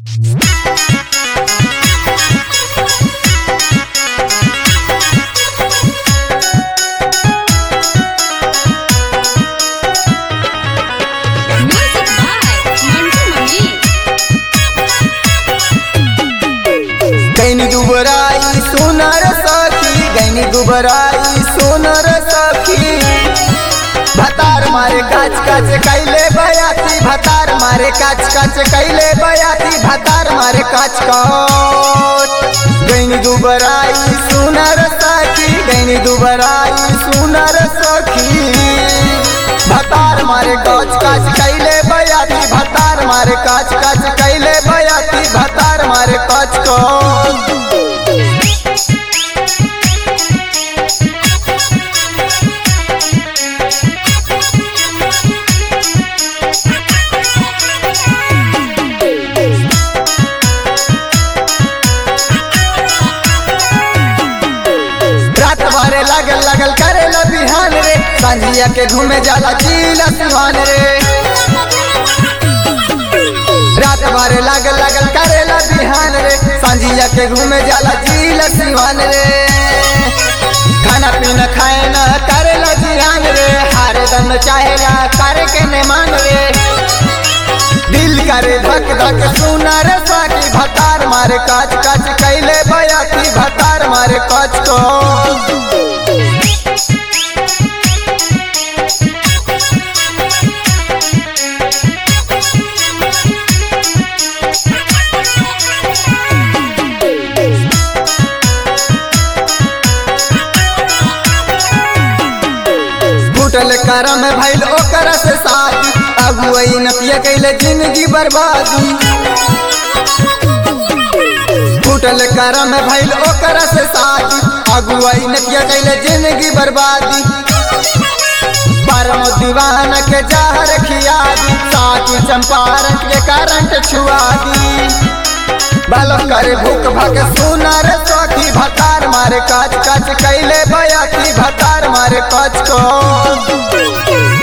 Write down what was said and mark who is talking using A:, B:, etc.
A: Music by Mantu Mani.
B: गैनी दुबराई सोनर सखी गैनी दुबराई सोनर सखी भतार मारे काच काच कैले बयाती भतार मारे काच काच कैले बयाती भतार मारे काच काच गैनी दुबराई सोनर सखी गैनी दुबराई सोनर सखी भतार मारे काच काच कैले बयाती भतार मारे काच काच कैले बयाती भतार मारे काच काच रात भरे लगल लगल करे ला बिहान रे संझिया के घूमे जाला चीला सिवान रे रात भरे लगल लगल करे ला बिहान रे संझिया के घूमे जाला चीला सिवान रे खाना पीना खाए ना करे ला जियान रे हारे दम चाहेला करे के ने मान रे दिल करे धक धक सुना रे साकी भतार मारे काच काच कैले बयाती भतार मारे काच काच फूटल करम भइल ओकर से शादी अगुवई नतिया कैले जिंदगी बर्बादी फूटल करम भइल ओकर से शादी अगुवई नतिया कैले जिंदगी बर्बादी परम दीवान के जहर खियादी साकी चंपारण के करंट छुआदी बालो करे भूख भग सुनर सखी भतार मारे काच काच कैले बयाती भतार मारे काच को